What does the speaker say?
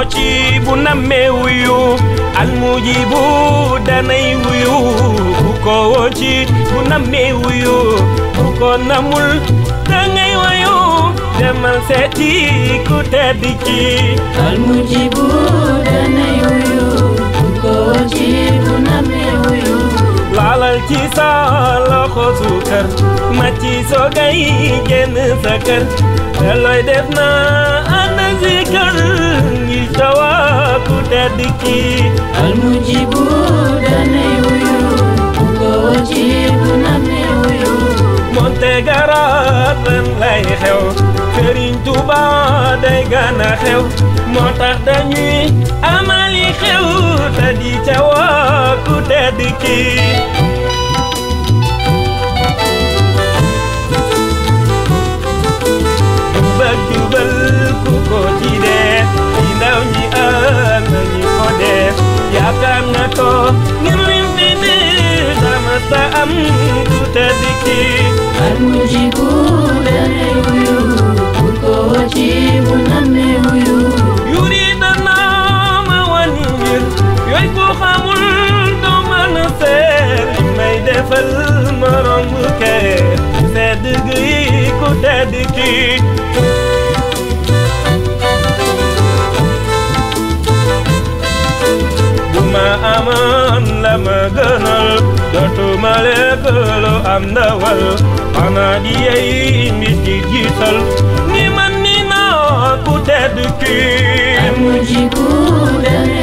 woo ci bu nammee wuyu almujibu danay wuyu ku ko woo ci bu nammee wuyu ku ko namul dangay wayu demal seeti ku tedd ki almujibu danay wuyu ku ko ci bu namee wuyu laalal ci sa loxo suukar ma ci soogay génn sa kër te looy def na ànd si kër ngir tawa ku tedd ki almujibu danay wuyu ku ko ci bu namee wuyu monte garab ren lay xew Sëriñ Tuuba day gana xew moo tax dañuy amali xew te di ca waa ku tedd ki jubal jubal ku ko ci def ci ndaw ñi ak nañu ko def yaakaar na ko ngir lim fi di sama sa am ku tedd ki almujibu danay wuyu ku ko ci bu namee wuyu yuri dana ma wan mbir yooy ko xamul doo mën a seet li may defal morom bu kee sedd gi ku tedd ki bu ma amoon la ma gënal dootuma lekk lu am ndawal xanaa di yey mbir di jiital ni man ni naa ku tedd ki almujibu danay